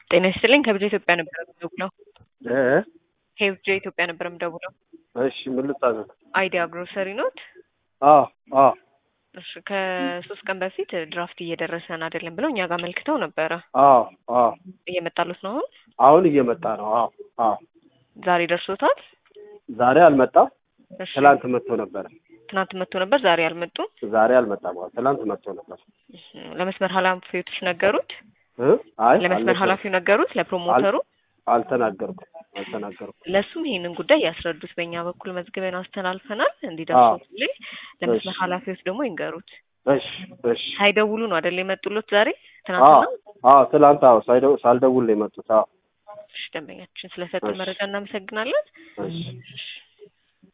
ጤና ይስጥልኝ ከብዙ ኢትዮጵያ ነበር የምደውለው። እ ከብዙ ኢትዮጵያ ነበር የምደውለው። እሺ ምን ልታዘዝ? አይዲያ ግሮሰሪ ኖት? አዎ አዎ እሺ ከሶስት ቀን በፊት ድራፍት እየደረሰን አይደለም ብለው እኛ ጋር መልክተው ነበረ። አዎ አዎ እየመጣሉት ነው አሁን? አሁን እየመጣ ነው። አዎ አዎ ዛሬ ደርሶታል? ዛሬ አልመጣም። እሺ ትላንት መጥቶ ነበረ። ትናንት መጥቶ ነበር፣ ዛሬ አልመጡም። ዛሬ አልመጣም። አዎ ትላንት መጥቶ ነበር። እሺ፣ ለመስመር ኃላፊዎች ነገሩት? እ አይ ለመስመር አልነበረም። ኃላፊው ነገሩት? ለፕሮሞተሩ? አልተናገርኩም አልተናገርኩም። ለሱም ይሄንን ጉዳይ ያስረዱት። በእኛ በኩል መዝግበን አስተላልፈናል እንዲደርሱትልኝ። ለመስመር እሺ። ኃላፊዎች ደግሞ ይንገሩት። እሺ እሺ። ሳይደውሉ ነው አይደል የመጡሎት ዛሬ? አዎ ትናንትና? አዎ ትላንት አዎ ሳይደው ሳልደውል ነው የመጡት። አዎ እሺ፣ ደንበኛችን ስለሰጡን እሺ። መረጃ እናመሰግናለን። እሺ እሺ